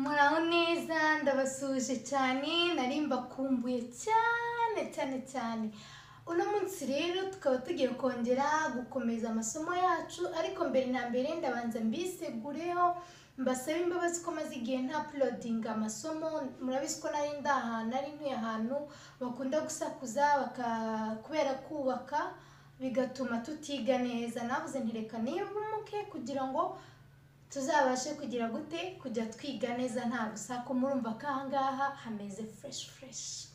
muraho neza ndabasuhuje cyane narimba kumbuye cyane cyane cyane uno munsi rero tukaba tugiye kongera gukomeza amasomo yacu ariko mbere na mbere ndabanza mbisegureho mbasabe imbabazi ko maze igihe nta pulodinga amasomo murabizi ko nari ndi ahantu nari ntuye ahantu bakunda gusakuza baka kubera kubaka bigatuma tutiga neza navuze ntireka niyumuke kugira ngo tuzabashe kugira gute kujya twiga neza nta rusaku murumva ko ahangaha hameze fureshi fureshi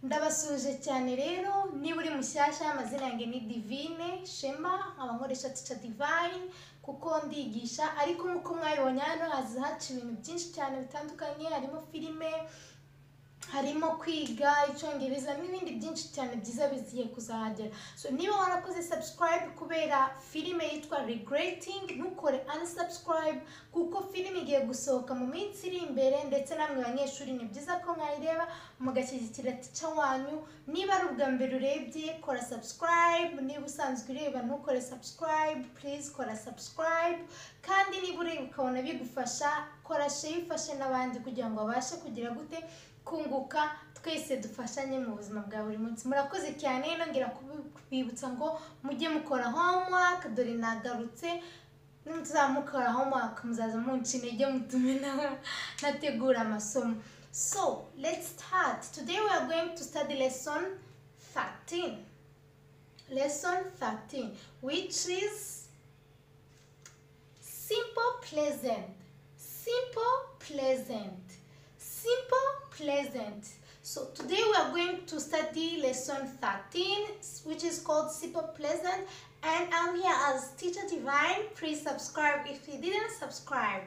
ndabasuje cyane rero niba uri mushyashya amazina yanjye ni divine shema nkaba nkoresha tica divine kuko ndigisha ariko nk'uko mwabibonye hano haza haca ibintu byinshi cyane bitandukanye harimo filime harimo kwiga icyongereza n'ibindi byinshi cyane byiza bigiye kuzahagera so niba warakoze subscribe kubera filime yitwa regreting ntukore unsubscribe kuko filime igiye gusohoka mu minsi iri imbere ndetse namwe banyeshuri ni byiza ko mwayireba mugashyigikira tica wanyu niba ari ubwa mbere urebye kora subscribe niba usanzwe ureba ntukore subscribe please kora subscribe kandi niba ureba ukabona bigufasha kora share ifashe n'abandi kugira ngo babashe kugira gute kunguka twese dufashanye mu buzima bwa buri munsi murakoze cyane nongera kubibutsa ngo mujye mukora homework dore nagarutse nimutuzamukora homework muzaza munca intege mutume na- nategura amasomo so let's start today we are going to study lesson 13 lesson 13 which is simple pleasant simple pleasant simple pleasant so today we are going to study lesson 13 which is called simple pleasant and i'm here as teacher divine please subscribe if you didn't subscribe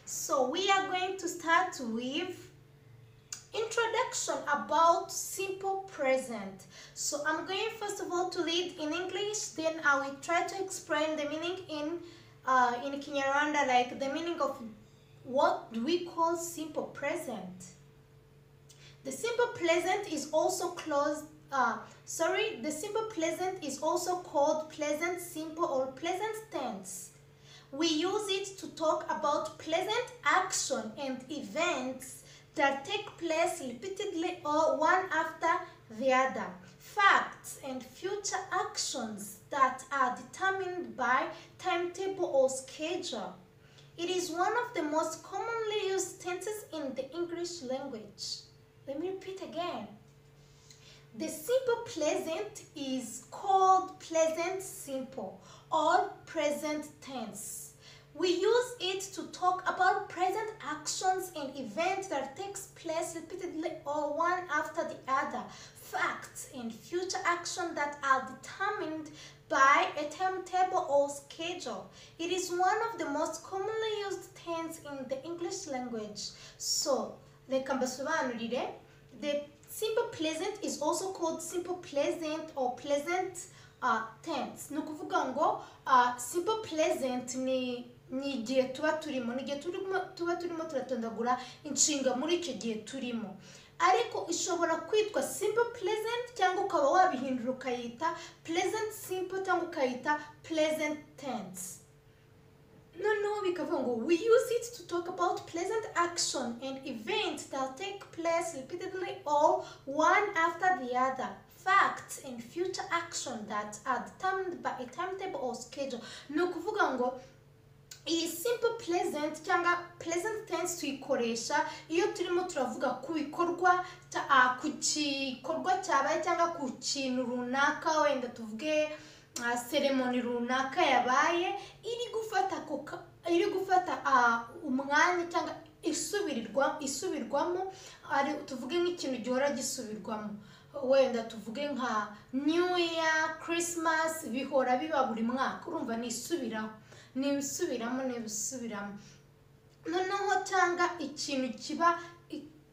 so we are going to start with introduction about simple present so i'm going first of all to read in english then i will try to explain the meaning in uh, in kinyarwanda like the meaning of what do we call simple present the simple pleasant is also closed. Uh, sorry, the simple pleasant is also called pleasant simple or pleasant tense. We use it to talk about pleasant action and events that take place repeatedly or one after the other. Facts and future actions that are determined by timetable or schedule. It is one of the most commonly used tenses in the English language. Let me repeat again. The simple pleasant is called pleasant simple or present tense. We use it to talk about present actions and events that takes place repeatedly or one after the other, facts and future action that are determined by a timetable or schedule. It is one of the most commonly used tense in the English language. So, reka mbasobanurire the simple pleasant is also called simple pleasant or pleasant uh, tense ni ukuvuga ngo uh, simple pleasant ni ni igihe tuba turimo ni igihe turimo tuba turimo turatondagura inshinga muri icyo gihe turimo ariko ishobora kwitwa simple pleasant cyangwa ukaba wabihindura ukayita pleasant simple cyangwa ukayita pleasant tense no, no, Mikavango. We use it to talk about pleasant action and events that take place repeatedly or one after the other. Facts and future action that are determined by a timetable or schedule. No, kuvuga ngo iyi simple pleasant cyangwa pleasant tense tuyikoresha iyo turimo turavuga ku bikorwa cya- ah, ku gikorwa cyabaye cyangwa ku kintu runaka wenda tuvuge ah, ceremony runaka yabaye iri gufata ako ka- iri gufata ah, umwanya cyangwa isubirirwa isubirwamo ari tuvuge nk'ikintu gihora gisubirwamo wenda tuvuge nka new year christmas bihora biba buri mwaka urumva ni isubiraho ni ibisubiramo ni ibisubiramo noneho cyangwa ikintu kiba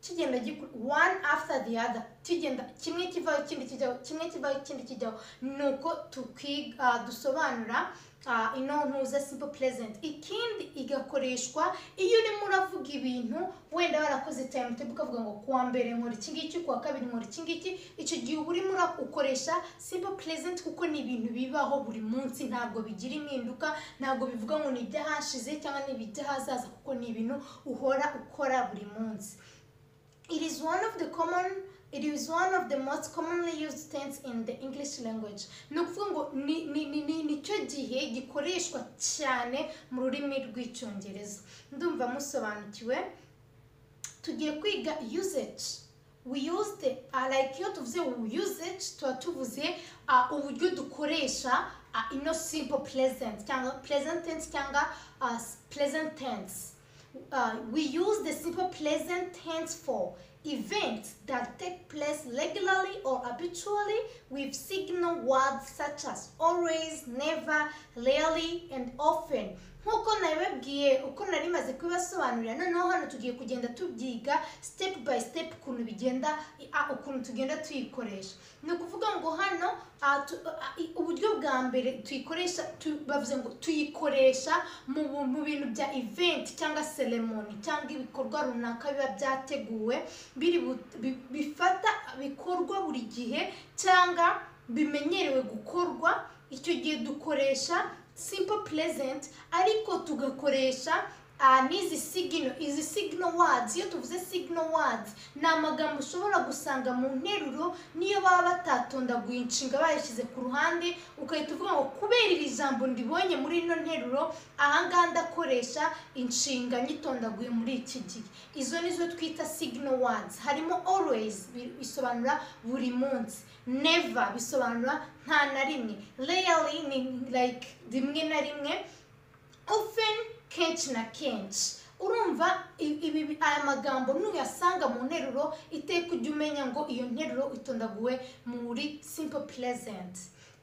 kigenda gikura one after the other kigenda kimwe kivaho ikindi kijyaho kimwe kivaho ikindi kijyaho ni uko tukwiga ah, dusobanura ah, ino ntuza simple present ikindi igakoreshwa iyo urimo uravuga ibintu wenda warakoze time table ukavuga ngo kuwa mbere nkora iki ngiki kuwa kabiri nkora iki ngiki icyo gihe uba urimo ukoresha simple present kuko ni ibintu bibaho buri munsi ntabwo bigira impinduka ntabwo bivuga ngo ni iby'ahashize cyangwa ni iby'ahazaza kuko ni ibintu uhora ukora buri munsi It is one of the common it is one of the most commonly used tense in the English language. Ni ukuvuga ngo ni ni ni ni nicyo gihe gikoreshwa cyane mu rurimi rw'icyongereza. Ndumva musobanukiwe. Tugiye kwiga usage. We use the uh, like iyo tuvuze usage tuba tuvuze uh, uburyo dukoresha uh, ino simple present cyangwa present tense cyangwa uh, s- present tense. Uh, we use the simple present tense for events that take place regularly or habitually with signal words such as always, never, rarely, and often. nk'uko nabibabwiye uko nari maze kubibasobanurira noneho hano tugiye kugenda tubyiga step by step ukuntu bigenda ah, ukuntu tugenda tuyikoresha ni ukuvuga ngo hano ah, tu- ah, i- uburyo bwa mbere tuyikoresha tu- bavuze ngo tuyikoresha mu bu- mu bintu bya event cyangwa ceremony cyangwa ibikorwa runaka biba byateguwe biri bu- bi- bifata bikorwa buri gihe cyangwa bimenyerewe gukorwa icyo gihe dukoresha simple present ariko tugakoresha ah, n'izi signal izi signal words iyo tuvuze signal words ni amagambo ushobora gusanga mu nteruro niyo baba batatondaguye inshinga bayishyize ku ruhande ugahita uvuga ngo kubera iri jambo ndibonye muri ino nteruro ahangaha ndakoresha inshinga nyitondaguye muri iki gihe izo nizo twita signal words harimo always bi- bisobanura buri munsi never bisobanura nta na rimwe rarely ni like rimwe na rimwe often kenshi na kenshi urumva i- ibi bi- aya magambo nuyasanga mu nteruro iteka ujya umenya ngo iyo nteruro itondaguwe muri simple pleasant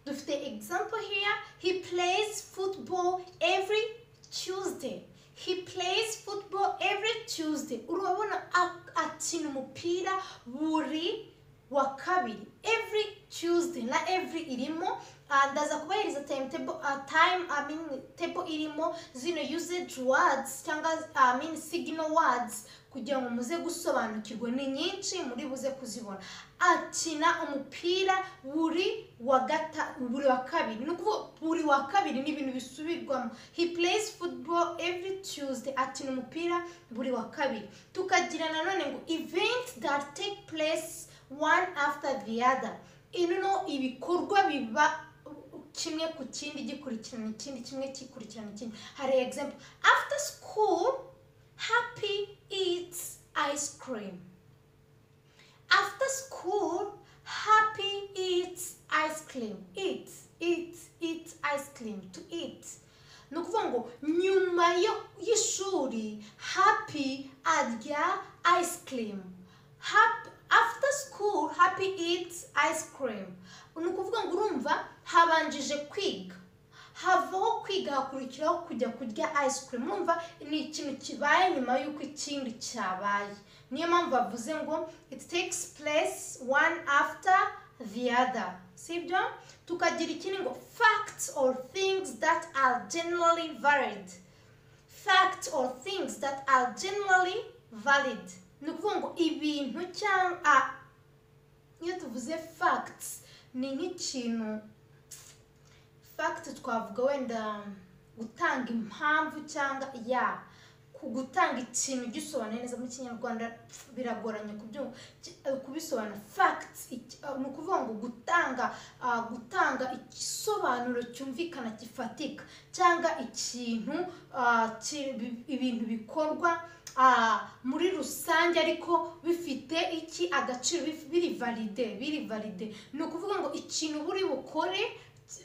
dufite example here he plays football every tuesday he plays football every tuesday urabona ak- akina umupira buri wa kabiri every tuesday na every irimo ah, ndaza kubahiriza timetable ah, time I mean, table irimo zino usage words cyangwa I mean, signal words kugira ngo muze gusobanukirwa ni nyinshi muri buze kuzibona akina umupira buri wa gata buri wa kabiri ni ukuvuga buri wa kabiri ni ibintu bisubirwamo he plays football every tuesday akina umupira buri wa kabiri tukagira nanone ngo event that take place one after the other ino ibikorwa biba kimwe ku kindi gikurikirana ikindi kimwe gikurikirana ikindi hari example after school happy eats ice cream after school happy eats ice cream eat eat eat ice cream to eat ni ukuvuga ngo nyuma yo- y'ishuri happy arya ice cream Hap- after school happy eats ice cream ni ukuvuga ngo urumva habanjije kwiga havaho kwiga hakurikiraho kujya kurya ice cream urumva ni ikintu kibaye nyuma y'uko ikindi cyabaye niyo mpamvu bavuze ngo it takes place one after the other sibyo tukagira ikindi ngo facts or things that are generally varied facts or things that are generally valid ni ukuvuga ngo ibintu cyangwa ah, iyo tuvuze facts ni nk'ikintu fact twavuga wenda gutanga impamvu cyangwa ya ku- gutanga ikintu gisobanuye neza mu kinyarwanda pf, biragoranye kubyu- ki- eh, kubisobanura fact iki- eh, ni ukuvuga ngo gutanga ah, gutanga igisobanuro cyumvikana gifatika cyangwa ikintu ah, ki- bi- ibintu bikorwa ah, muri rusange ariko bifite iki agaciro bif- biri valide biri valide ni ukuvuga ngo ikintu buri bukore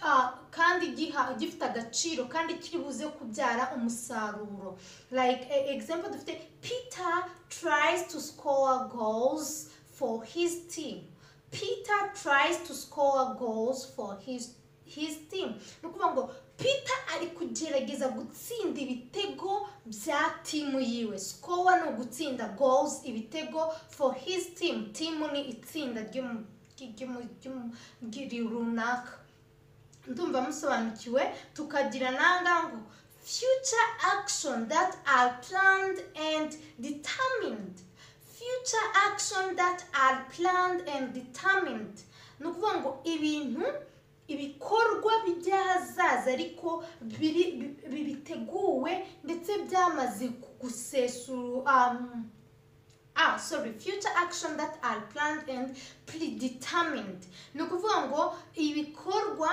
ah, kandi giha- gifite agaciro kandi kiri buze kubyara umusaruro like e- example dufite peter tries to score goals for his team peter tries to score goals for his his team ni ukuvuga ngo peter ari kugerageza gutsinda ibitego bya timu yiwe sikowa ni ugutsinda goals ibitego for his team timu ni itsinda ry'umu- ry'umu- ry'umu- ry'i- runaka ndumva musobanukiwe tukagira nanga ngo future action that are planned and determined future action that are planned and determined ni ukuvuga ngo ibintu ibikorwa by'ahazaza ariko biri- bi- bi- biteguwe ndetse byamaze gusesura um, ah sorry future action that are planned and predetermined ni ukuvuga ngo ibikorwa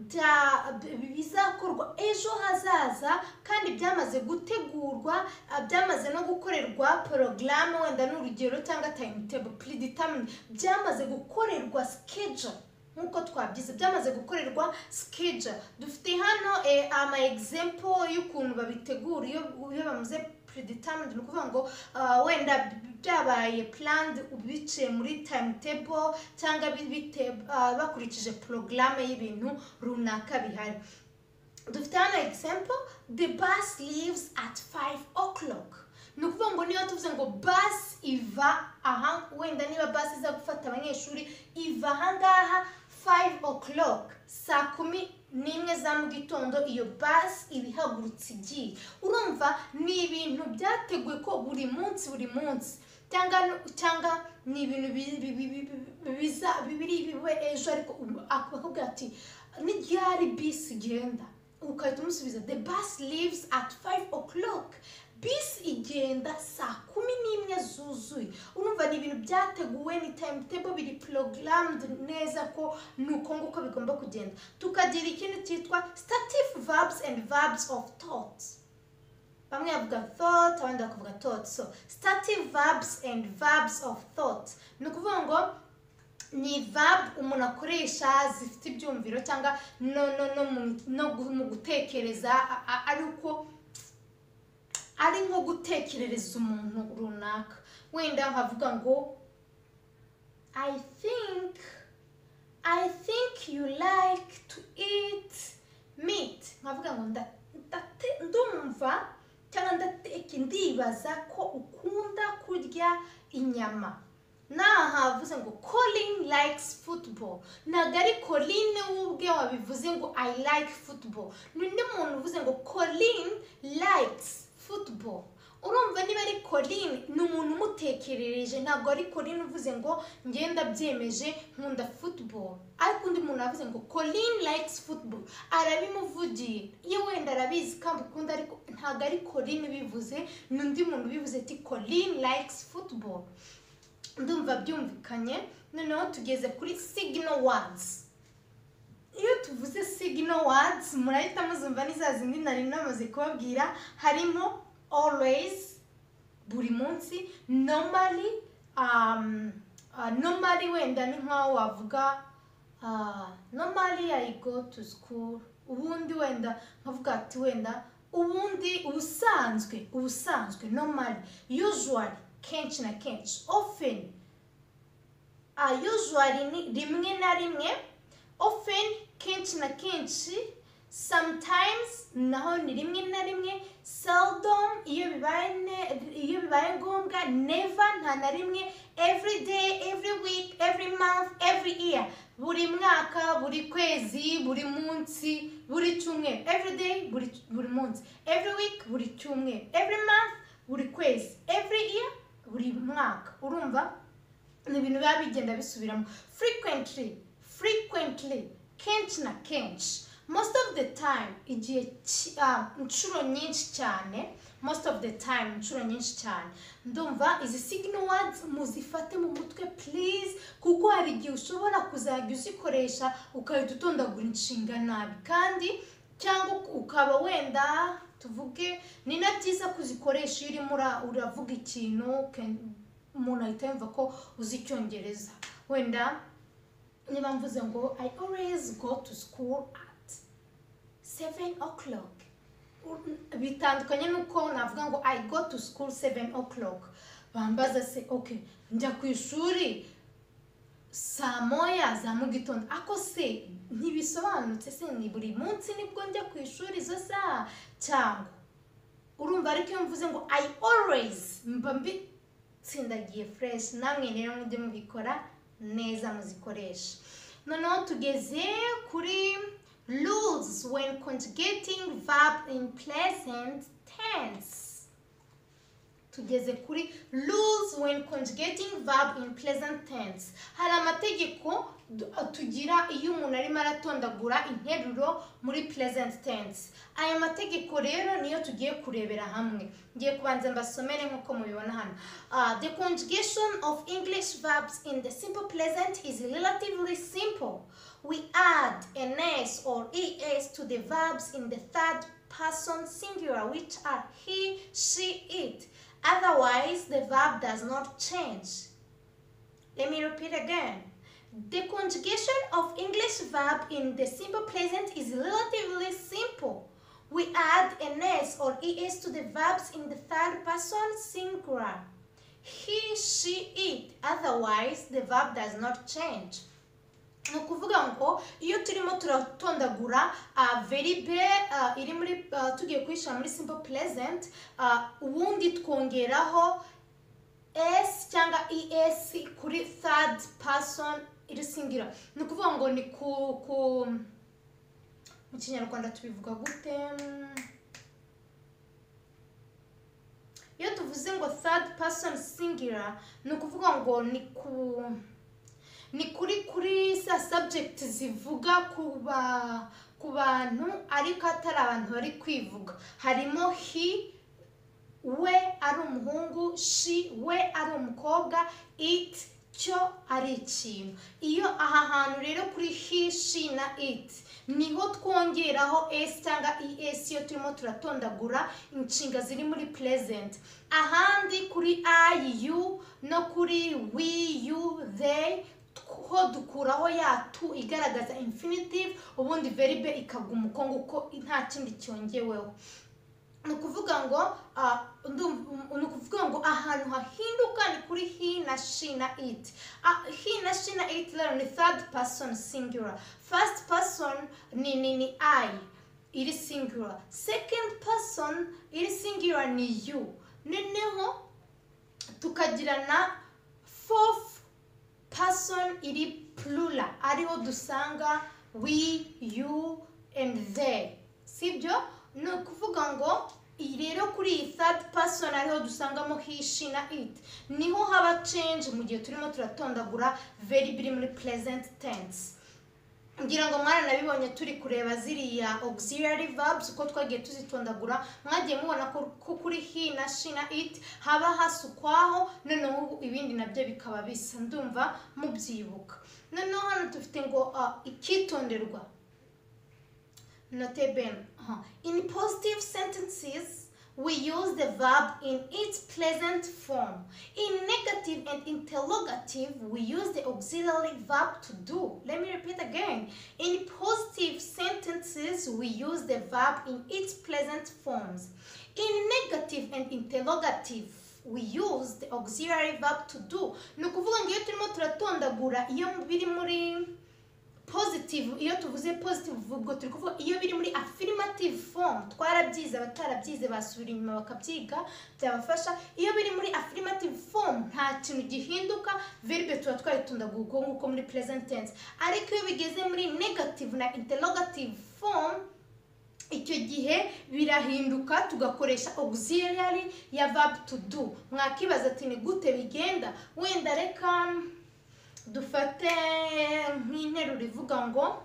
bya- bi- bizakorwa ejo hazaza kandi byamaze gutegurwa ah, byamaze no gukorerwa porogaramu wenda ni urugero cyangwa timetable predetermined byamaze gukorerwa schedule nk'uko twabyize byamaze gukorerwa schedule dufite hano eh, ama example y'ukuntu babitegura iyo iyo bamaze predetermined ni ukuvuga ngo ah, wenda byabaye planned biciye muri timetable cyangwa bi- bite- ah, bakurikije porogaramu y'ibintu runaka bihari dufite hano example the bus leaves at 5 o'clock ni ukuvuga ngo niba tuvuze ngo bus iva aha wenda niba bus iza gufata abanyeshuri iva aha ngaha 5 o'clock saa kumi n'imwe za mu gitondo iyo bus iba ihagurutse igiye urumva ni ibintu byateguwe ko buri munsi buri munsi cyangwa cyangwa ni ibintu bi- bi- bi- bi- bi- biza biri bibe ejo ariko ubu akakubwira ati n'iryari bisi igenda ugahita umusubiza the bus leaves at 5 o'clock bisi igenda saa kumi n'imwe zuzuye urumva ni ibintu byateguwe ni timetable biri programmed neza ko ni uko nguko bigomba kugenda tukagira ikindi cyitwa stative verbs and verbs of thoughts bamwe bavuga thought abandi bakavuga thought so stative verbs and verbs of thought ni ukuvuga ngo ni verb umuntu akoresha zifite ibyumviro cyangwa no no no mu- no gu- mu gutekereza a- a- ari uko ari nko gutekerereza umuntu runaka wenda nkavuga ngo i think i think you like to eat meat nkavuga ngo nda- ndate- ndumva cyangwa ndateke ndibaza ko ukunda kurya inyama naha avuze ngo colin likes football ntabwo ari colin we ubwe wabivuze ngo i like football ni undi muntu uvuze ngo colin likes football urumva niba ari colin ni umuntu umutekerereje ntabwo ari colin uvuze ngo ngenda byemeje nkunda football ariko undi muntu yavuze ngo colin likes football arabimuvugiye iyo wenda arabizi kandi ukunda ariko ntabwo ari colin ubivuze ni undi muntu ubivuze ati colin likes football ndumva byumvikanye noneho tugeze kuri signal words iyo tuvuze signal words murahita muzumva ni za zindi nari namaze kubabwira harimo always buri munsi normally um, uh, normally wenda ni nkaho wavuga uh, normally I go to school ubundi wenda nkavuga ati wenda ubundi ubusanzwe ubusanzwe normally usually kenshi na kenshi often uh, usually ni rimwe na rimwe often kenshi na kenshi sometimes naho ni rimwe na rimwe seldom iyo bibaye ne- iyo bibaye ngombwa never nta na rimwe every day every week every month every year buri mwaka buri kwezi buri munsi buri cyumweru every day buri, buri munsi every week buri cyumweru every month buri kwezi every year buri mwaka urumva ni ibintu biba bigenda bisubiramo frequently frequently kenshi na kenshi most of the time igihe ki- ah, inshuro nyinshi cyane most of the time inshuro nyinshi cyane ndumva izi signal words muzifate mu mutwe please kuko hari igihe ushobora kuzajya uzikoresha ukahita utondagura inshinga nabi kandi cyangwa ukaba wenda tuvuge ni na byiza kuzikoresha iyo urimo ura- uravuga ikintu uken- umuntu ahita yumva ko uzi icyongereza wenda niba mvuze ngo i always go to school at 7 o'clock U- bitandukanye n'uko navuga ngo i go to school 7 o'clock bambaza se okay njya ku ishuri saa moya za mu gitondo ako se ntibisobanutse se ni buri munsi nibwo njya ku ishuri izo saha cyangwa urumva ariko iyo mvuze ngo i always mba mbitsindagiye fresh namwe rero mujye mubikora neza muzikoresha noneho tugeze kuri rules when conjugating verb in present tense tugeze kuri rules when conjugating verb in present tense hari amategeko du- tugira iyo umuntu arimo aratondagura interuro muri present tense aya mategeko rero niyo tugiye kurebera hamwe ngiye kubanza mbasomere nk'uko mubibona hano Ah, the conjugation of english verbs in the simple present is relatively simple we add an s or es to the verbs in the third person singular which are he she it Otherwise, the verb does not change. Let me repeat again. The conjugation of English verb in the simple present is relatively simple. We add an s or es to the verbs in the third person singular. He, she, it. Otherwise, the verb does not change. ni ukuvuga ngo iyo turimo turatondagura ah, veribe ah, iri muri ah, tugiye kuyishyira muri simple present ah, ubundi twongeraho s cyangwa es kuri third person iri singira ni ukuvuga ngo ni ku ku mu kinyarwanda tubivuga gute Mm. iyo tuvuze ngo third person singular ni ukuvuga ngo ni ku ni kuri kuri za subject zivuga ku ba ku bantu ariko atari abantu bari kwivuga harimo he we ari umuhungu she we ari umukobwa it cyo ari ikintu iyo aha hantu rero kuri he she na it niho twongeraho s cyangwa es iyo turimo turatondagura inshinga ziri muri present ahandi kuri i you no kuri we you they ho dukuraho ya tu igaragaza infinitive ubundi veribe ikagwa umukongo uko nta kindi cyongeweho ni ukuvuga ngo ah, ndumva- ni ukuvuga ngo ahantu hahinduka ni kuri he na she na it Ah, he na she na it rero ni third person singular first person ni ni ni i iri singular second person iri singular ni you noneho tukagira na fourth person iri plural ariho dusanga we you and they sibyo ni ukuvuga ngo iyi rero kuri iyi third person ariho dusangamo hishi na it niho haba change mu gihe turimo turatondagura very biri muri present tense ngira ngo mwaranabibonye turi kureba ziriya auxiliary verbs uko twagiye tuzitondagura mwagiye mubona ko ko kuri he na she na it haba hasukwaho noneho ubu ibindi nabyo bikaba bisa ndumva mubyibuka noneho hano dufite ngo ah, ikitonderwa Note ben. huh. In positive sentences, we use the verb in its present form. In negative and interrogative, we use the auxiliary verb to do. Let me repeat again. In positive sentences, we use the verb in its present forms. In negative and interrogative, we use the auxiliary verb to do. Ni ukuvuga ngo iyo turimo turatondagura iyo biri muri positive iyo tuvuze positive ubwo turi kuvuga iyo biri muri affirmative form twarabyize abatarabyize basubira inyuma bakabyiga byabafasha iyo biri muri affirmative form nta kintu gihinduka verbe tuba twayitundaguye uko nguko muri present tense ariko iyo bigeze muri negative na interrogative form icyo gihe birahinduka tugakoresha auxiliary ya verb to do mwakibaza ati ni gute bigenda wenda reka dufate nk'interuro ivuga ngo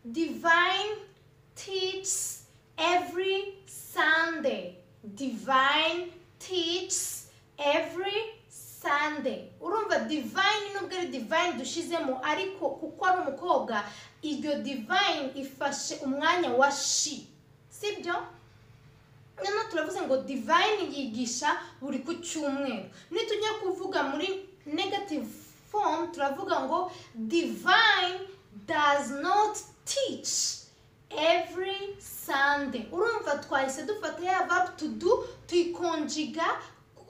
divine teaches every sunday divine teaches every sunday urumva divine nubwo ari divine dushyizemo ariko kuko ari umukobwa iryo divine ifashe umwanya wa shi sibyo noneho turavuze ngo divine yigisha buri ku cyumweru nitujya kuvuga muri negative form turavuga ngo divine does not teach every sunday urumva twahise dufata ya verb to do tuyikonjiga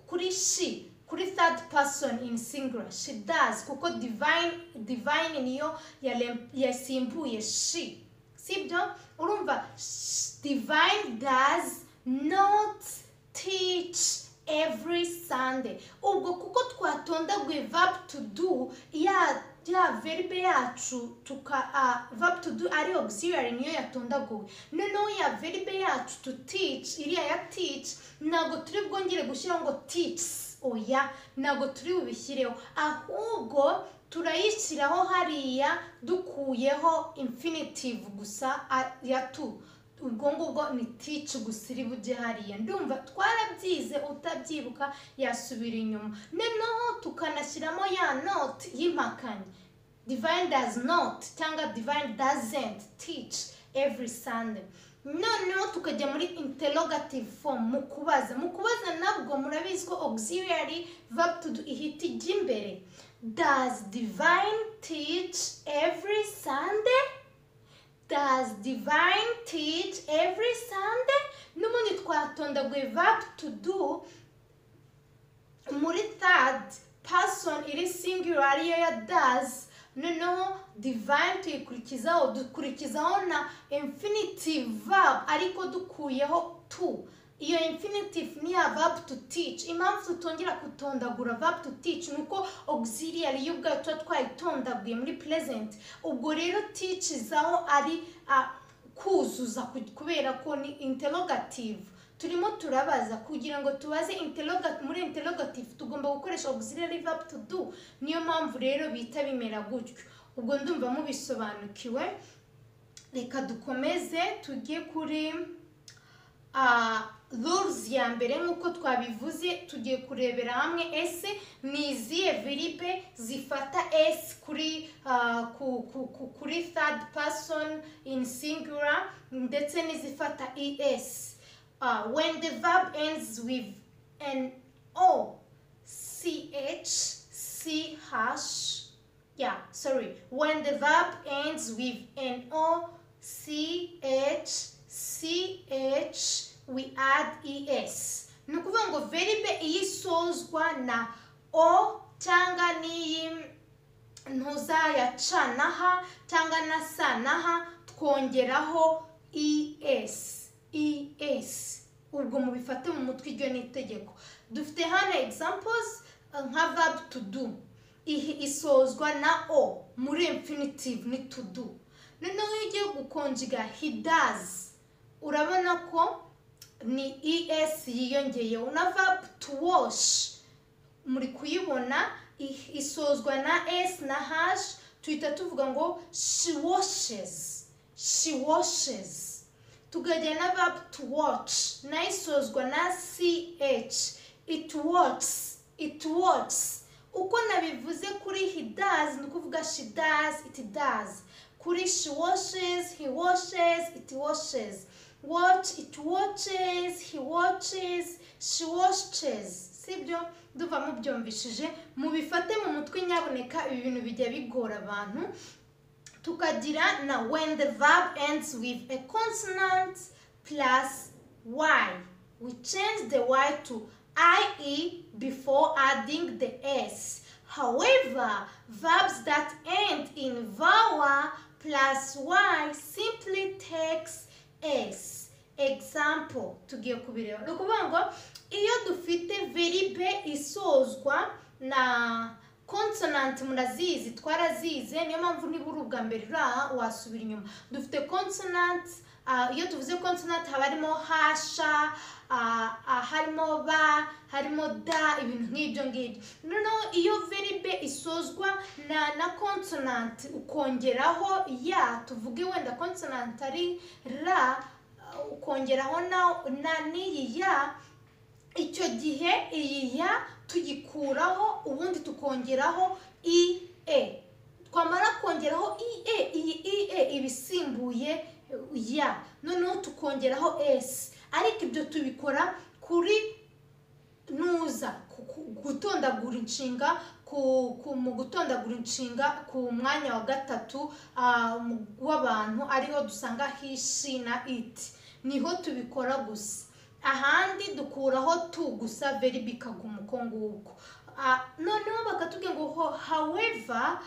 kuri she kuri third person in singular she does kuko divine divine niyo yale- yasimbuye she sibyo urumva sh- divine does not teach every sunday ubwo kuko twatondaguye verb to do ya ya verbe yacu tuka uh, verb to do ari auxiliary niyo yatondaguwe noneho ya verbe yacu to teach iriya ya teach ntabwo turi bwongere gushyiraho ngo teaches oya ntabwo turi bubishyireho ahubwo turayishyiraho hariya dukuyeho infinitive gusa a- ya tu ubwo ngubwo ni teach gusa iri bujye hariya ndumva twarabyize utabyibuka yasubira inyuma noneho tukanashyiramo ya note y'impakanye divine does not cyangwa divine doesn't teach every sunday noneho tukajya muri interrogative form mu kubaza mu kubaza nabwo murabizi ko auxiliary verb to do ihita ijya imbere does divine teach every sunday does divine teach every sunday n'ubundi twatondaguye verb to do muri third person iri singular ariyo ya does noneho divine tuyikurikizaho dukurikizaho na infinitive verb ariko dukuyeho to iyo infinitive ni ya verb to teach impamvu tutongera kutondagura verb to teach ni uko auxiliary yo ubwayo tuba twayitondaguye muri present ubwo rero teach izaho ari ah, kuzuza ku- kubera ko ni interrogative turimo turabaza kugira ngo tubaze interroga- muri interrogative tugomba gukoresha auxiliary verb to do niyo mpamvu rero bita bimera gutyo ubwo ndumva mubisobanukiwe reka dukomeze tujye kuri ah, rules ya mbere nk'uko twabivuze tugiye kurebera hamwe ese ni izihe viribe zifata s kuri ah, ku, ku, ku, kuri third person in singular ndetse n'izifata es uh, when the verb ends with an o ch c hash yeah sorry when the verb ends with an o c h c h we add es ni ukuvuga ngo verbe iyisozwa na o cyangwa n'iyi ntuzayacanaha cyangwa na sanaha twongeraho es es ubwo mubifate mu mutwe iryo ni itegeko dufite hano examples uh, nka verb to do Ihi- isozwa na o muri infinitive ni to do noneho iyo ugiye gukonjiga he does urabona ko ni es yiyongeyeho na verb to wash muri kuyibona i- isozwa na s na hash tuhita tuvuga ngo she washes she washes tukajya na verb to watch nayo isozwa na ch it watches it watches uko nabivuze kuri he does ni ukuvuga she does it does kuri she washes he washes it washes watch it watches he watches she watches sibyo duva mubyumvishije mubifate mu mutwe nyaboneka ibi bintu bijya bigora abantu tukagira na when the verb ends with a consonant plus y we change the y to ie before adding the s however verbs that end in vowel plus y simply takes s example tugiye kubireba ni ukuvuga ngo iyo dufite veribe isozwa na consonant murazizi twarazize niyo mpamvu niba uri ubwa mbere uri aha wasubira inyuma dufite consonant ah, iyo tuvuze consonant haba harimo hasha ah, ah, harimo ba harimo da ibintu nk'ibyo ngibyo noneho iyo veribe isozwa na na consonant ukongeraho ya tuvuge wenda consonant ari ra ah, ukongeraho na na n'iyi ya icyo gihe iyi ya tuyikuraho ubundi tukongeraho i e twamara kongeraho i e iyi i e iba isimbuye ya noneho tukongeraho s ariko ibyo tubikora kuri nuza ku- ku- gutondagura inshinga ku- ku- mu gutondagura inshinga ku mwanya wa gatatu ah, mu- w'abantu ariho dusanga hishi na iti niho tubikora gusa ahandi dukuraho tu gusa verbe ikaguma uko nguko Uh, noneho bakatubwira ngo ho however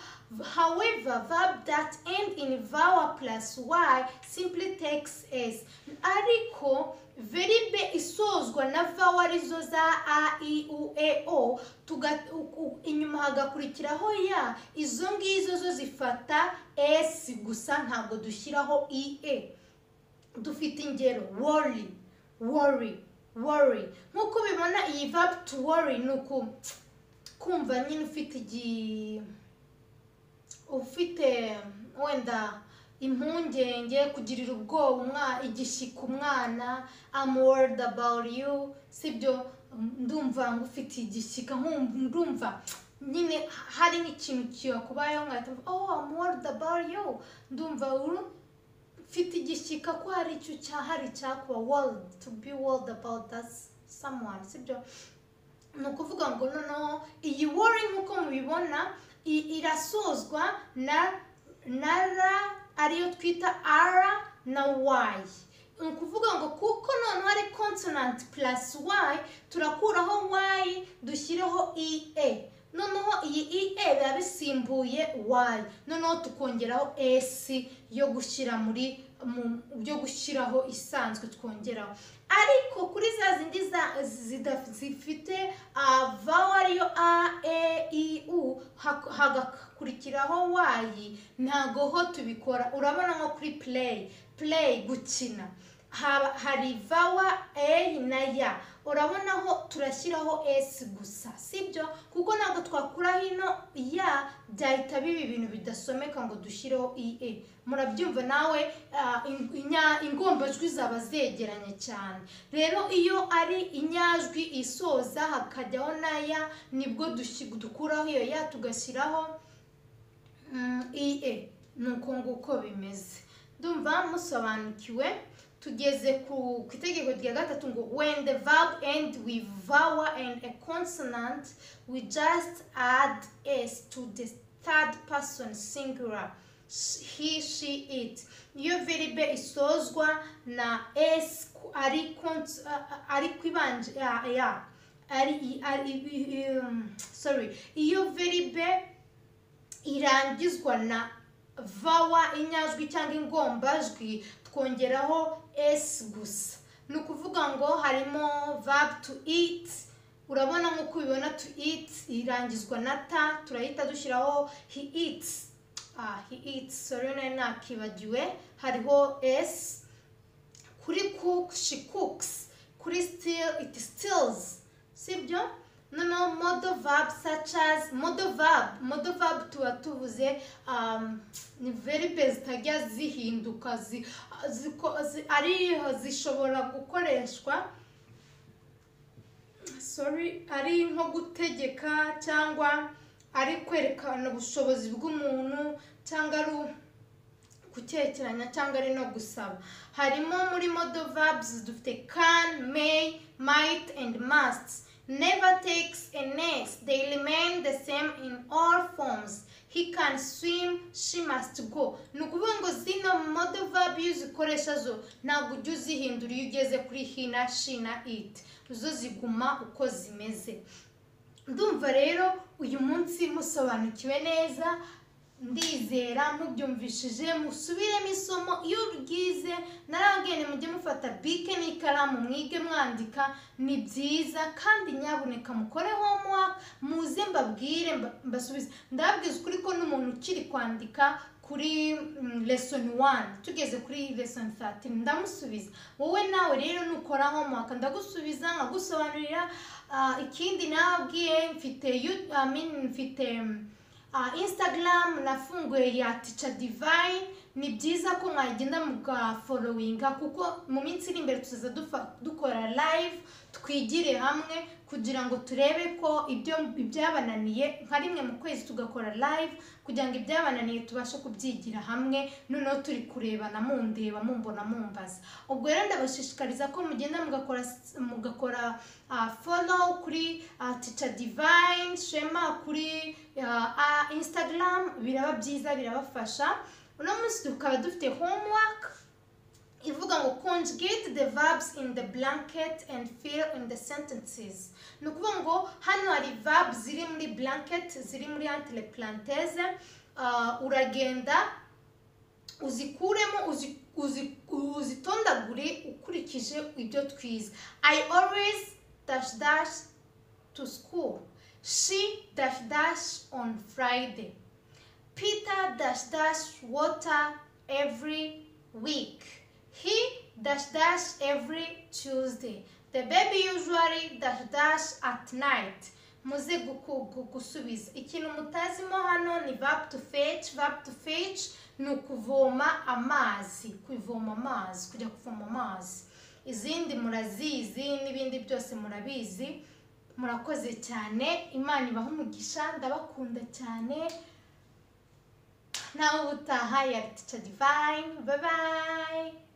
however verb that end in vowel plus y simply takes s ariko veribe isozwa na vowel arizo za a i u e o tuga, u, u, inyuma hagakurikiraho ya izo ngizo zo zifata s gusa ntabwo dushyiraho ie dufite ingero worry worry worry nk'uko ubibona iyi verb to worry ni uku kumva nyine ufite igi ufite wenda impungenge kugirira ubwoba umwana igishyika umwana I'm worried about you sibyo ndumva ngufite igishyika nkumva- ndumva nyine hari n'ikintu kiyakubayeho nkahita mvuga, oh I'm worried about you ndumva uru- mfite igishyika ko hari icyo cyahari cyakuba world to be world about that someone sibyo ni ukuvuga ngo noneho iyi wari nk'uko mubibona i- irasozwa na na ra ariyo twita ara na wayi ni ukuvuga ngo kuko noneho ari consonant plus y turakuraho y dushyireho ie noneho iyi ie biba bisimbuye y noneho tukongeraho s yo gushyira muri mu- yo gushyiraho isanzwe twongeraho ariko kuri za zindi za- zida- zifite ah, vowel ariyo a e i u hak- hagakurikiraho wayi ntago ho tubikora urabona nko kuri play play gukina haba hari vowel a na ya urabona ho turashyiraho s gusa sibyo kuko ntabwo twakura hino ya byahita biba ibintu bidasomeka ngo dushyireho ie murabyumva nawe ah, in- inya- ingombajwi zaba zegeranye cyane rero iyo ari inyajwi isoza hakajyaho na ya nibwo dushi- dukuraho iyo ya tugashyiraho mm, ie ni uko nguko bimeze ndumva musobanukiwe tugeze ku ku itegeko rya gatatu ngo when the verb end with vowel and a consonant we just add s to the third person singular Sh- he she it iyo verbe isozwa na s ku- ari cons- a- a- ari kwibanje ya- ya ari i- ari i- um, sorry iyo verbe irangizwa na vawa inyajwi cyangwa ingombajwi twongeraho s gusa ni ukuvuga ngo harimo verb to eat urabona nk'uko ubibona to eat irangizwa na ta turahita dushyiraho he eats ah, he eats sorry nari nakibagiwe hariho s kuri cook she cooks kuri steal it steals sibyo noneho model verb such as model verb model verb tuba tuvuze um, ni verbe zitajya zihinduka zi, ziko- zi, ari zishobora gukoreshwa sorry ari nko gutegeka cyangwa ari kwerekana ubushobozi bw'umuntu cyangwa ari u- gukekeranya cyangwa ari no gusaba harimo muri model verbs dufite can may might and must never takes a nest they remain the same in all forms he can swim she must go ni ukuvuga ngo zino model verb iyo uzikoresha zo ntabwo ujya uzihindura iyo ugeze kuri hina shina it zo ziguma uko zimeze ndumva rero uyu munsi musobanukiwe neza ndizera mubyumvishije musubiremo isomo iyo uryize narababwiye mujye mufata bike n'ikaramu mwige mwandika ni byiza kandi nyabuneka mukore homework muze mbabwire mba- mbasubize ndababwiza ukuri ko n'umuntu ukiri kwandika kuri mm, lesson 1 tugeze kuri lesson 13 ndamusubiza wowe nawe rero nukora homework ndagusubiza nkagusobanurira ah, ikindi nababwiye mfite you- I mean, mfite mm, Ah, instagram nafunguye ya ticha divine ni byiza ko mwagenda mugaforowinga kuko mu minsi iri imbere tuzaza dufa- dukora live twigire hamwe kugira ngo turebe ko ibyo ibyabananiye nka rimwe mu kwezi tugakora live kugira ngo ibyabananiye tubashe kubyigira hamwe noneho turi kurebana mundeba mumbona mumbaza ubwo rero ndabashishikariza ko mugenda mugakora s- mugakora ah, follow kuri ah, ticha divine shema kuri ah, instagram biraba byiza birabafasha uno munsi tukaba dufite homework ivuga ngo conjugate the verbs in the blanket and fill in the sentences ni ukuvuga ngo hano hari verb ziri muri blanket ziri muri entre parenthèse ah, uragenda uzikuremo uzi- uzi- uzitondagure ukurikije ibyo twize i always dash dash to school she dash dash on friday Peter dash dash water every week. He dash dash every Tuesday. The baby usually dash dash at night. muze guku- gu- gusubiza ikintu mutazimo hano ni verb to fetch verb to fetch ni ukuvoma amazi kuvoma amazi kujya kuvoma amazi izindi murazizi n'ibindi byose murabizi murakoze cyane imana ibahe umugisha ndabakunda cyane Now with the higher teacher divine. Bye bye.